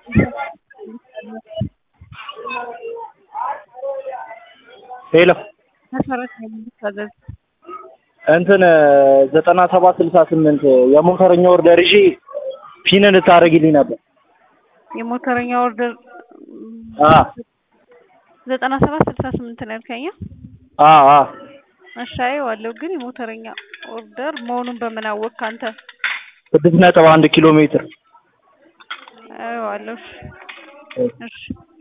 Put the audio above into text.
ሄሎ መሰረት ነው የምታዘዝ እንትን ዘጠና ሰባት ስልሳ ስምንት የሞተረኛ ኦርደር ይዤ ፒን ልታደርግልኝ ነበር። የሞተረኛ ኦርደር አ ዘጠና ሰባት ስልሳ ስምንት ነው ያልከኝ? አ አ እሺ አየዋለሁ፣ ግን የሞተረኛ ኦርደር መሆኑን በምን አወቅክ አንተ? ስድስት ነጥብ አንድ ኪሎ ሜትር አየዋለሁ። እሺ